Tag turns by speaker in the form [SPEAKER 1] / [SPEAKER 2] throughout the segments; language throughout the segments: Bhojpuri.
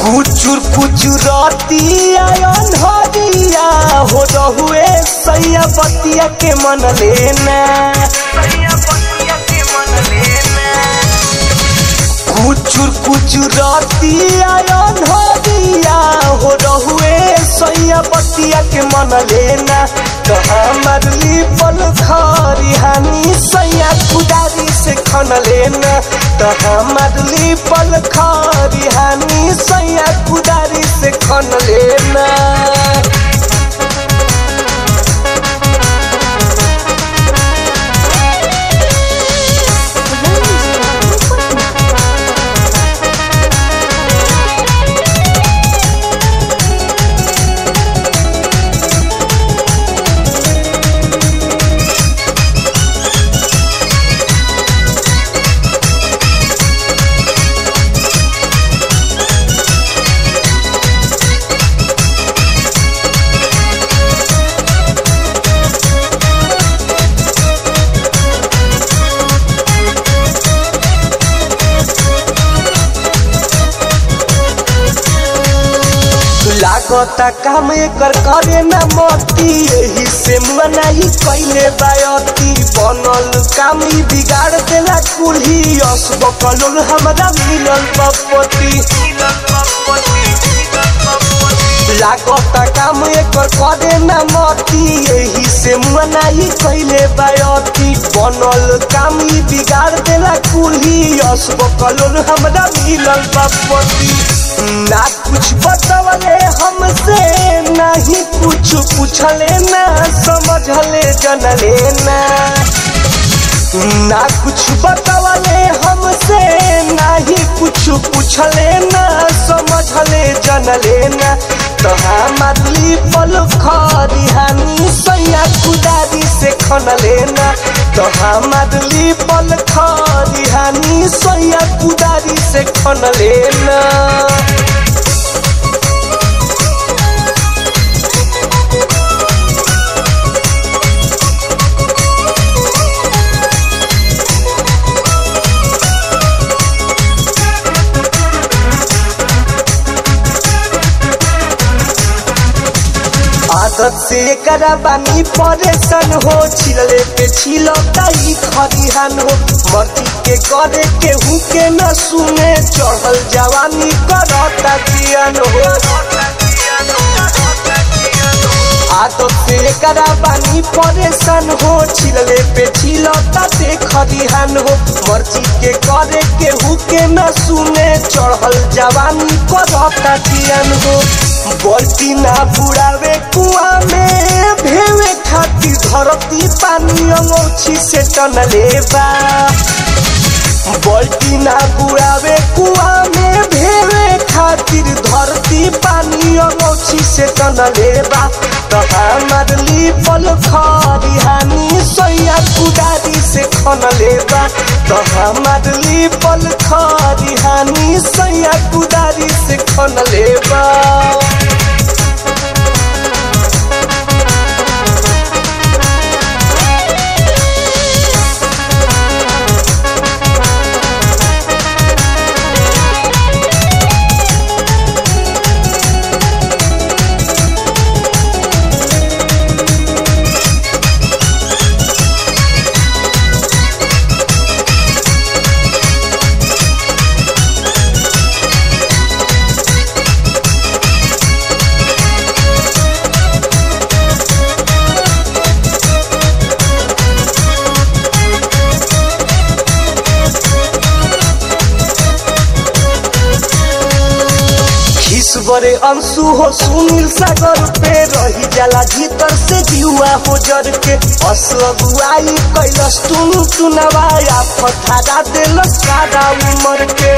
[SPEAKER 1] कुचुर कुचुरती आयन हरिया हो रहुए सैया बतिया के मन लेना कुचुर कुचुरती आयन हरिया हो रहुए सैया बतिया के मन लेना तो हमार लिपल खरी हानि सैया कुदारी से खन लेना तो हमार लिपल खरी हानि सैया कुदारी से खन लेना लागता काम एकर करे ना मती यही से मनाही कैले बायती बनल काम ई बिगाड़ देला कुल्ही असब कलोल हमरा मिलल बपति लागता काम एकर करे ना मती यही से मनाही कैले बायती बनल काम ई बिगाड़ देला कुल्ही असब कलोल हमरा मिलल बपति ना कुछ बतवले हमसे नहीं कुछ पूछले ना समझले जनले ना ना कुछ बतवले हमसे नहीं कुछ पूछले ना समझले जनले ना तो हमार लिपल खरी हानि सैया कुदारी से खनले ना तो हमार लिपल खरी हानि सैया कुदारी से खनले ना आदत से करा बानी परेशान हो छिलले पे छिलो ताई खरिहान हो मर्जी के करे के हु के न सुने चढ़ल जवानी करता जियान हो आदत से करा बानी परेशान हो छिलले पे छिलो ताते खरिहान हो मर्जी के करे के हु के न सुने चढ़ल जवानी करता जियान हो बल्टी ना बुड़ावे कुआ में भेवे खातिर धरती पानी अंगोछी से टन लेबा बल्टी ना बुड़ावे कुआ में भेवे खातिर धरती पानी अंगोछी से टन लेबा तो हमार लिपल खरी हानि सैया कुदारी से खन लेबा तो हमार लिपल खरी हानि सैया कुदारी से खन लेबा बरे अंशु हो सुनील सागर पे रही जाला भीतर से जुआ हो जर के असगुआई कैलस टुन टुनवाया फथारा देलस सारा उमर के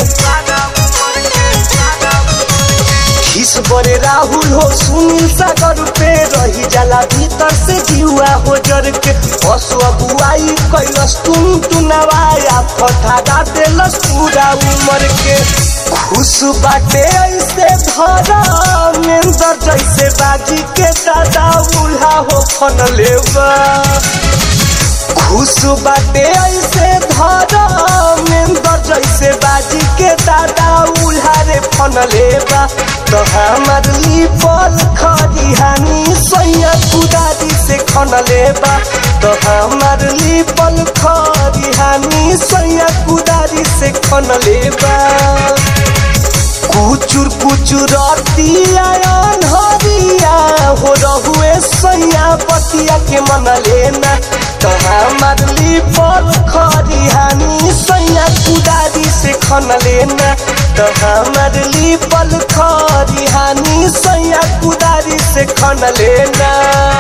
[SPEAKER 1] खिस बरे राहुल हो सुनील सागर पे रही जाला भीतर से जुआ हो जर के असगुआई कैलस टुन टुनवाया फथारा देलस पूरा उमर के खुश बाटे ऐसे धरा मेंदर जैसे बाजी के दादा उल्हा हो फन लेवा खुश बाटे ऐसे धरा मेंदर जैसे बाजी के दादा उल्हा रे फन खन लेबा तो हमार लिपल खरिहानी सैया कुदारी से खन लेबा तो हमार लिपल खरिहानी सैया कुदारी से खन लेबा कुचुर कुचुर हरिया हो रहुए सैया बतिया के मन लेना तो हमार लिपल खरिहानी सैया कुदारी से खन लेना तो हमार लिपल खरिहानी सैया कुदारी से खन लेना